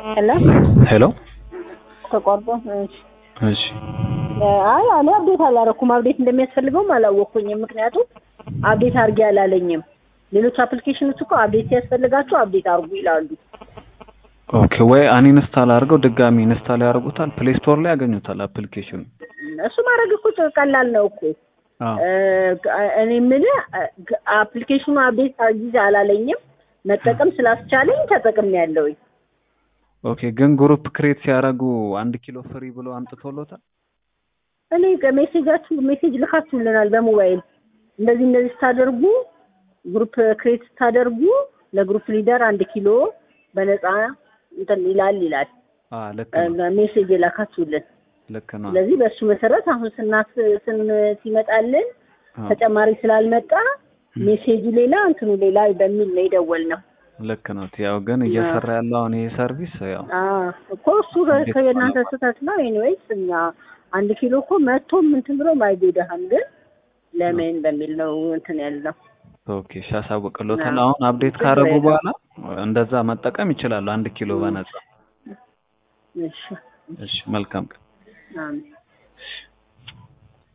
ሄሎ ሄሎ ተቋርጦ እሺ እሺ አይ እኔ አብዴት አላረኩም አብዴት እንደሚያስፈልገውም አላወቅኩኝም ምክንያቱም አብዴት አድርጌ አላለኝም ሌሎች አፕሊኬሽኖች እኮ አብዴት ሲያስፈልጋቸው አብዴት አድርጉ ይላሉ ኦኬ ወይ አንኢንስታል አድርገው ድጋሚ ኢንስታል ያደርጉታል ፕሌይ ስቶር ላይ ያገኙታል አፕሊኬሽኑ እሱ ማድረግ እኮ ቀላል ነው እኮ አዎ እኔ የምልህ አፕሊኬሽኑ አብዴት አርጊዝ አላለኝም መጠቀም ስላስቻለኝ ተጠቅም ያለውኝ ኦኬ ግን ግሩፕ ክሬት ሲያደርጉ አንድ ኪሎ ፍሪ ብሎ አምጥቶሎታል እኔ ሜሴጃችሁ ሜሴጅ ልካችሁልናል በሞባይል እንደዚህ እንደዚህ ስታደርጉ ግሩፕ ክሬት ስታደርጉ ለግሩፕ ሊደር አንድ ኪሎ በነፃ እንትን ይላል ይላል አ ልክ ነው ሜሴጅ የላካችሁልን ልክ ነው ስለዚህ በእሱ መሰረት አሁን ስናስ ስን ሲመጣልን አዎ፣ ተጨማሪ ስላልመጣ ሜሴጁ ሌላ እንትኑ ሌላ በሚል ነው የደወልነው። ልክ ነው ያው ግን እየሰራ ያለው አሁን ይሄ ሰርቪስ ያው አዎ እኮ እሱ ከየእናንተ ስህተት ነው። ኤኒዌይስ እኛ አንድ ኪሎ እኮ መቶም እንትን ብሎ አይጎዳህም፣ ግን ለምን በሚል ነው እንትን ያልነው። ኦኬ እሺ አሳውቅሎታል አዎ። አሁን አፕዴት ችግር ካደረጉ የለውም። በኋላ እንደዛ መጠቀም ይችላሉ አንድ ኪሎ በነፃ እሺ እሺ መልካም ቀን አሜን።